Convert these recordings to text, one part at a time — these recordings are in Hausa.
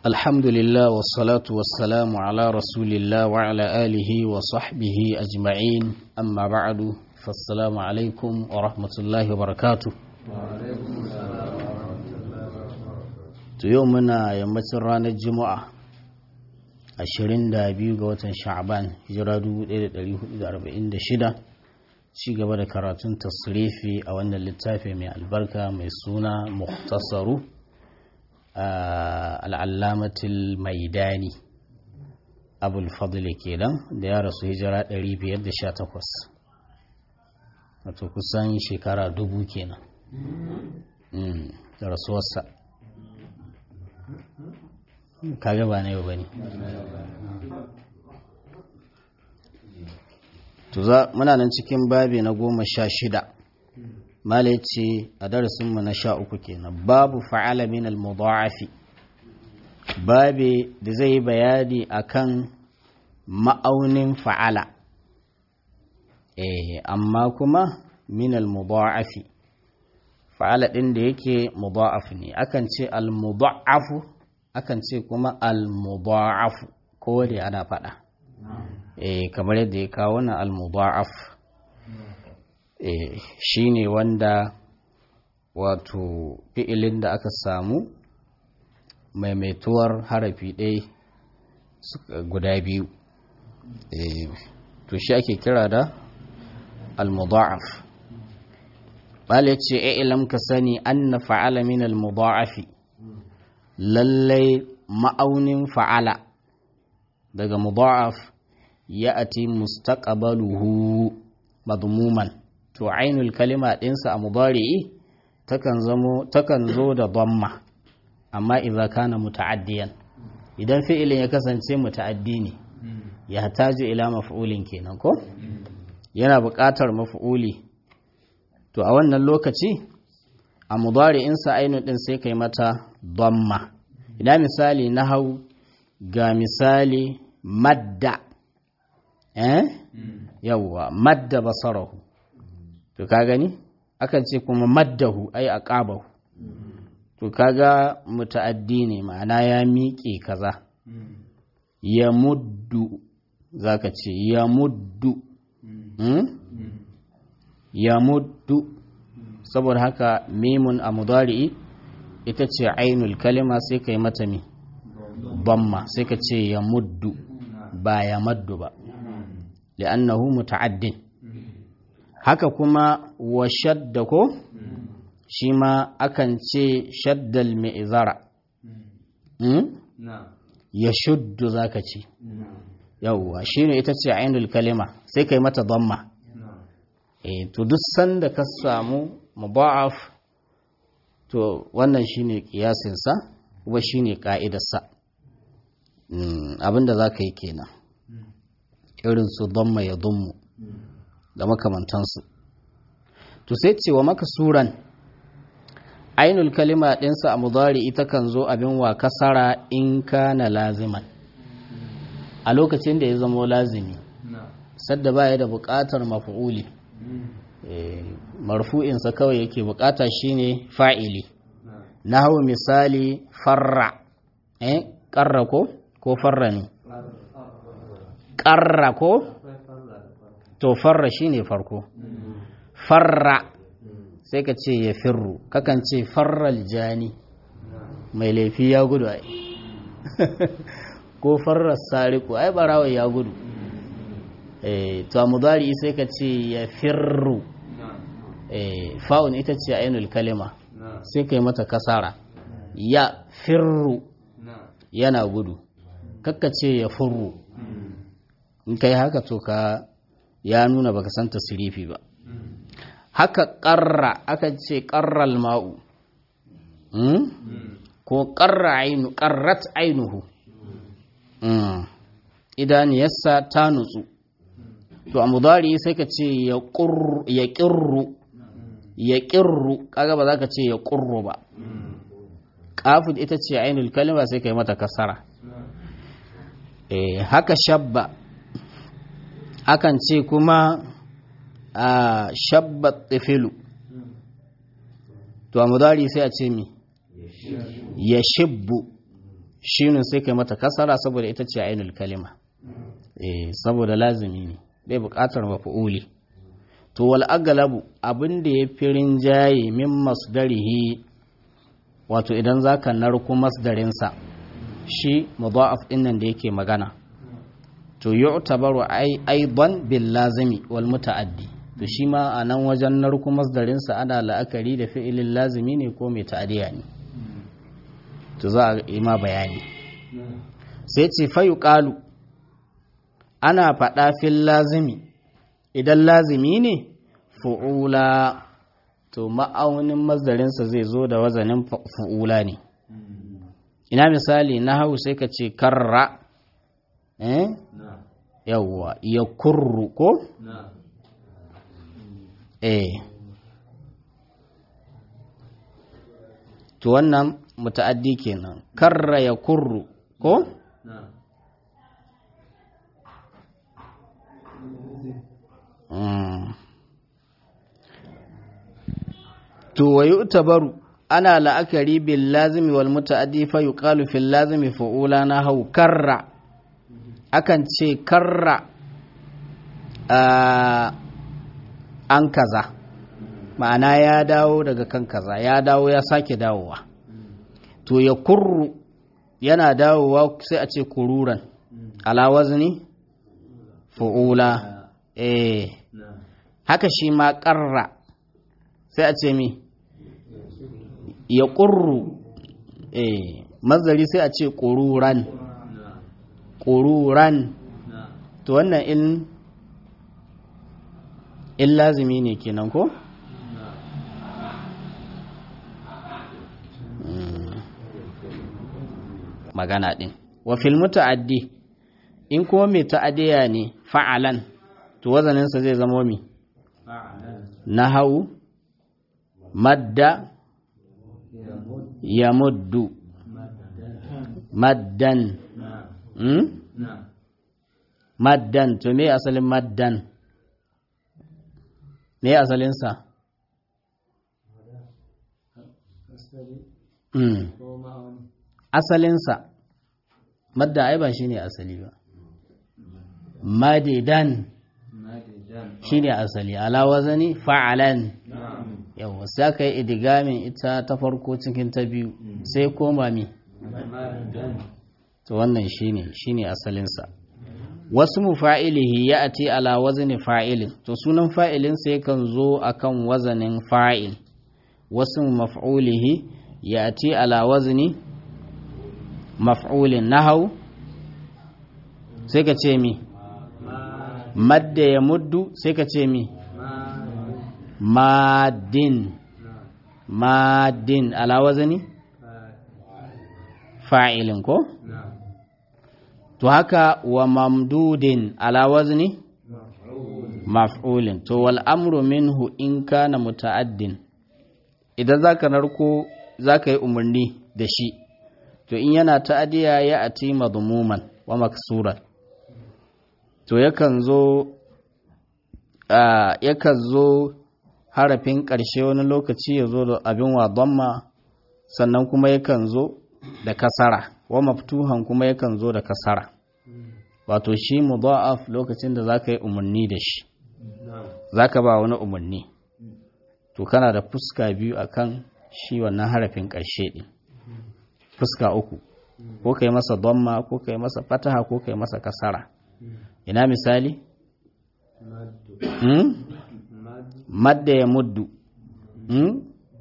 الحمد لله والصلاة والسلام على رسول الله وعلى آله وصحبه أجمعين أما بعد فالسلام عليكم ورحمة الله وبركاته يومنا يمتن رانا الجمعة ashirin da biyu ga watan sha'aban hijira 1446 ci gaba da karatun tasrifi a wannan littafi mai albarka mai suna muhtasaru al'allamatul maidani abul fadli kenan da ya rasu hijira 518 wato kusan shekara dubu kenan da rasuwarsa kaga ba na yau ba ne muna nan cikin babi na goma sha shida malai ce a darasinmu na sha uku kenan babu fa'ala min al-mudha'afi babi da zai yi bayani akan ma'aunin fa'ala eh amma kuma min al-mudha'afi fa'ala din da yake mudha'af ne akan ce al-mudha'afu akan ce kuma al-mudha'afu ko da ana faɗa eh kamar yadda ya kawo na al-mudha'af eh shine wanda wato fi'ilin da aka samu maimaituwar harafi ɗaya guda biyu eh to shi ake kira da al-mudha'af bale ce ilam ka sani anna fa'ala min al-mudha'afi lallai ma'aunin fa'ala daga mudha'af ya ati mustaqbaluhu madmuman to ainul kalima ɗinsa a mudari'i takan zamo takan zo da dhamma amma idza kana muta'addiyan idan fi'ilin ya kasance muta'addi ne ya hataju ila maf'ulin kenan ko yana buƙatar maf'uli to a wannan lokaci a mudari'insa ainul ɗin sai kai mata dhamma ina misali na hau ga misali madda eh yawwa madda basarahu to ka gani akan ce kuma maddahu ai aqabahu to kaga muta'addi ne ma'ana ya miƙe kaza ya muddu zaka ce ya muddu hmm? ya muddu saboda haka mimun a mudari'i ita ce ainul kalima sai ka yi mata mi bamma sai ka ce ya muddu ba ya maddu ba li'annahu muta'addin haka kuma wa shadda ko shi ma akan ce shaddal mi'zara ya shuddu zaka ce yawwa shine ita ce ainul kalima sai ka yi mata bamma eh to duk sanda ka samu mudha'af to wannan shine kiyasinsa kuma shine ka'idarsa abinda za ka yi kenan irin su dhamma ya dhummu da makamantansu to sai cewa maka suran ainul kalima ɗinsa a mudari ita kan zo abin wa kasara in kana laziman a lokacin da ya zamo lazimi sadda baya da buƙatar mafu'uli marfu'insa kawai yake bukata shine fa'ili na hau misali farra eh ƙarra ko ko farra ne ƙarra ko to farra shine farko farra sai ka ce ya firru kakan ce farral jani mai laifi ya gudu ai ko farrar sariku ai barawa ya gudu eh to a mudari sai ka ce ya firru fa'un ita ce ainul kalima sai kai mata kasara ya firru yana gudu kakka ce ya furru in kai haka to ka ya nuna baka san tasirifi ba haka ƙarra aka ce ƙarral ma'u ko ƙarra ainu ƙarrat ainuhu idaniyarsa ta nutsu to a mudari sai ka ce ya ƙirru ya ƙirru kaga ba za ka ce ya ƙurru ba ƙafin ita ce ainihin kalima sai ka yi mata kasara haka shabba akan ce kuma a shabba tsifilu to a mudari sai a ce mi ya shibbu shinun sai kai mata kasara saboda ita ce ainul kalima eh saboda lazimi ne bai buƙatar maf'uli to wal aglabu abin da ya fi rinjaye min masdarihi wato idan zaka narku masdarinsa shi mudha'af din nan da yake magana to yu'tabaru aidan bil lazimi wal muta'addi to shi ma a nan wajen narku masdarinsa ana la'akari da fi'ilin lazimi ne ko mai ta'adiya ne to za a yi ma bayani sai ce fayu ƙalu ana faɗa fil lazimi idan lazimi ne fu'ula to ma'aunin masdarinsa zai zo da wazanin fu'ula ne ina misali na hau sai ka ce karra eh yawwa ya kurru ko eh to wannan muta'addi kenan karra ya kurru ko to wa yu'tabaru ana la'akari bil lazimi wal muta'addi fa yuqalu fil lazimi fa'ula na hau karra akan ce karra an kaza ma'ana ya dawo daga kan kaza ya dawo ya sake dawowa to ya kurru yana dawowa sai a ce kururan ala wazni fu'ula eh haka shi ma karra sai a ce mi ya kurru eh mazari sai a ce kururan kururan to wannan in in lazimi ne kenan ko magana ɗin wa fil muta'addi in kuma mai ta'addiya ne fa'alan to wazaninsa zai zama mi nahau madda ya muddu maddan hmm? maddan to me asalin maddan me asalinsa hmm. asalinsa madda ai ba shi ne asali ba madidan shi ne asali ala wazani fa'alan yawa sai aka yi idigamin ita ta farko cikin ta biyu sai koma mi to wannan shi ne shi ne asalinsa wasu mu fa'ilihi ya ati ala wazani fa'ilin to sunan fa'ilin sai kan zo akan wazanin fa'il wasu maf'ulihi ya ati ala wazani maf'ulin nahau sai ka ce mi madda ya muddu sai ka ce mi madin madin ala wazani fa'ilin ko to haka wa mamdudin ala wazni maf'ulin to wal amru minhu in kana muta'addin idan zaka narko zaka yi umarni da shi to in yana ta'adiya ya ati madmuman wa maksuran to yakan zo yakan zo harafin ƙarshe wani lokaci ya zo da abin wa damma sannan kuma yakan zo da kasara wa maftuhan kuma yakan zo da kasara wato shi mudha'af lokacin da zaka yi umarni da shi zaka ba wani umarni to kana da fuska biyu akan shi wannan harafin ƙarshe din fuska uku ko kai masa damma ko kai masa fataha ko kai masa kasara ina misali hmm? madda ya muddu hmm?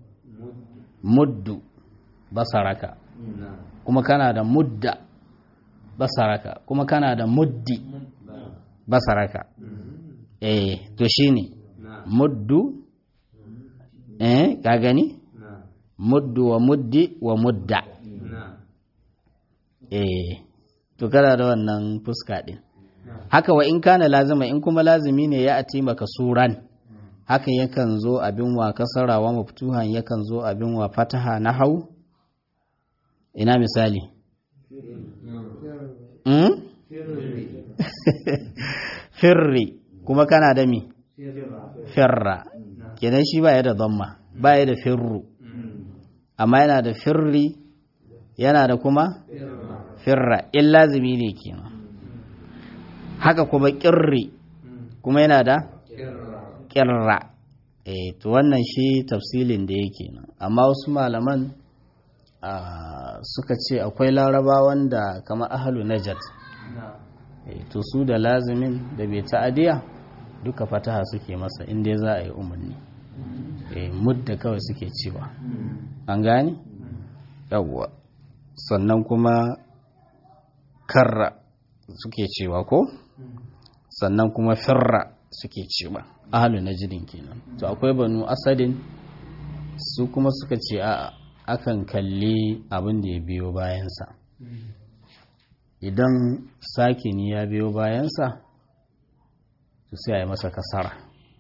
muddu basaraka kuma kana da mudda basaraka kuma kana da muddi basaraka eh to shine muddu eh ka gani muddu wa muddi wa mudda eh to kana da wannan fuska din haka wa in kana lazima in kuma lazimi ne ya ati maka suran haka yakan zo abin wa kasara wa maftuhan yakan zo abin wa fataha na hau ina misali mm? firri kuma kana da mi firra kenan shi ba ya da zamma ba ya da firru amma yana da firri yana da kuma firra in lazimi ne kenan haka kuma kirri kuma yana da kirra eh to wannan shi tafsilin da yake nan amma wasu malaman suka ce akwai larabawan da kama ahalu najat to su da lazimin da bai ta'adiya duka fataha suke masa inda za a yi umarni mudda kawai suke cewa an gane yawwa sannan kuma karra suke cewa ko sannan kuma firra suke cewa ahalu najdin kenan to akwai banu asadin su kuma suka ce a akan kalli abin da ya biyo bayansa idan sakini ya biyo bayansa to sai a yi masa kasara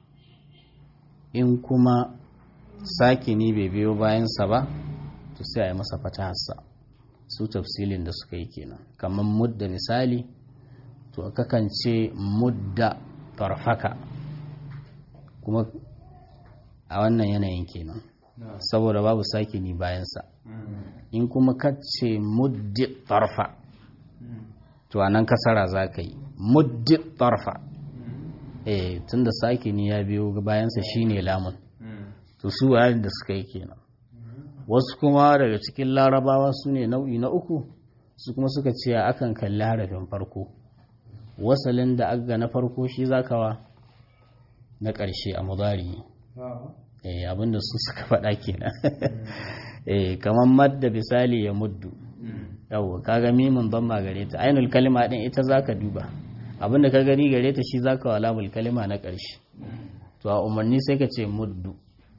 in kuma sakini bai biyo bayansa ba to sai a yi masa fatahassa su tafsilin da suka yi kenan kamar mudda misali to kakan ce mudda farfaka kuma a wannan yanayin kenan saboda babu sakini bayansa in kuma kace muddi tarfa to anan kasara za ka yi muddi tarfa eh tunda sakini ya biyo bayansa shine lamun to su wayan da suka yi kenan wasu kuma daga cikin larabawa su ne nau'i na uku su kuma suka ce akan kalli harafin farko wasalin da aga na farko shi zakawa na ƙarshe a mudari eh abinda su suka faɗa kenan eh kamar madda misali ya muddu yawa kaga mimin ban ma gare ta ainul kalima din ita zaka duba abinda ka gani gare ta shi zaka wa lamul kalima na ƙarshe to a umarni sai ka ce muddu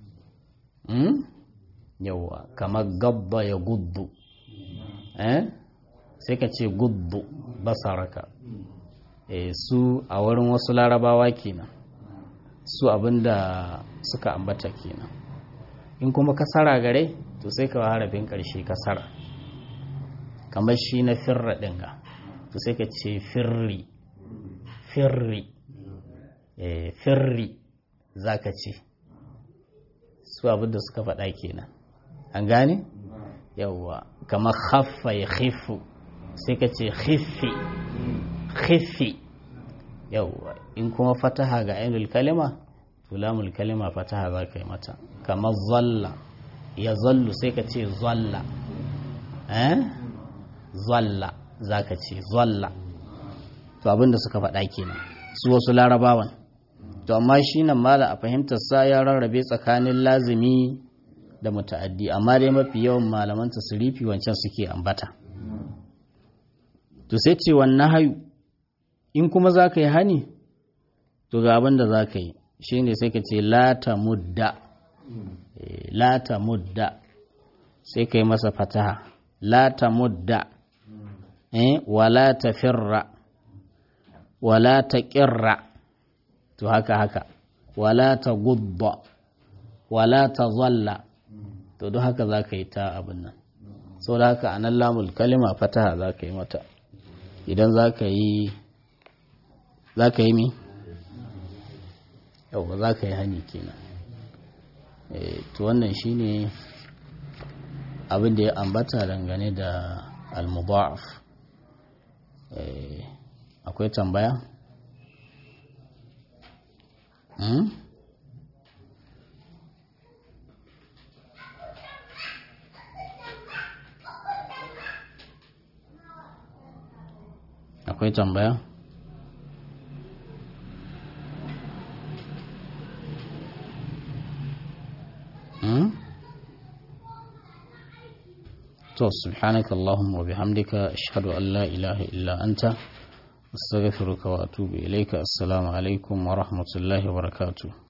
yawa kamar gabba ya guddu eh sai ka ce guddu basaraka eh su a wurin wasu larabawa kenan su abinda suka ambata kenan in kuma kasara gare to sai ka harafin karshe kasara kamar shi na firra dinga to sai ka ce firri firri eh firri zaka ce su abinda suka faɗa kenan an gane yawwa kamar khaffa ya khifu sai ka ce khifi khifi yawwa in kuma fataha ga ainul kalima to lamul kalima fataha za ka yi mata kamar zalla ya zallu sai ka ce zalla eh zalla za ka ce zalla to abinda suka faɗa kenan su wasu larabawan to amma shi nan mala a fahimtar sa ya rarrabe tsakanin lazimi da muta'addi amma dai mafi yawan malaman tasrifi wancan suke ambata to sai ce wannan hayu in kuma za ka yi hani to ga abin da za ka yi shi ne sai ka ce lata mudda lata mudda sai ka yi masa fataha lata mudda wala ta firra wala ta ƙirra to haka haka wala ta gudda wala ta zalla to don haka za ka yi ta abin nan sau da haka anan lamul kalima fataha za ka yi mata idan za ka yi za ka yi mi? yau ba za ka yi hani kenan to wannan shine abin da ya ambata dangane da al-mudha'af akwai tambaya? akwai tambaya? to subhanaka allahumma wa bihamdika ashhadu an la ilaha illa anta astaghfiruka wa atubu ilayka assalamu alaikum wa rahmatullahi wa barakatuh